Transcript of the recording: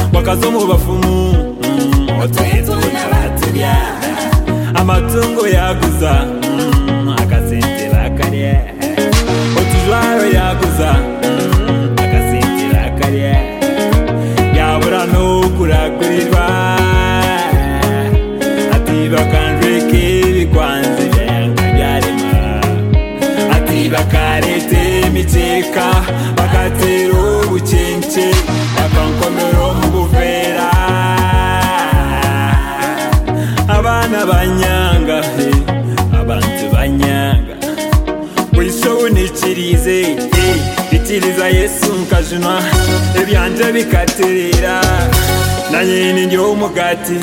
impaka zo mu bafumu watuye tubona baturya amatungo yaguza agasinzira akarye utujwaro yaguza agasinzira akarye yabura n'ukuragurirwa ati bakanjwe k'ibikwanzi byarema ati bakareta imikeka bakatera ubukinki bakankomero mu buvera abana banyanga he abantu banyanga wiso unikirize he bitiriza yesu nkajunwa ibyanje bikaterera na nyine ngira umugati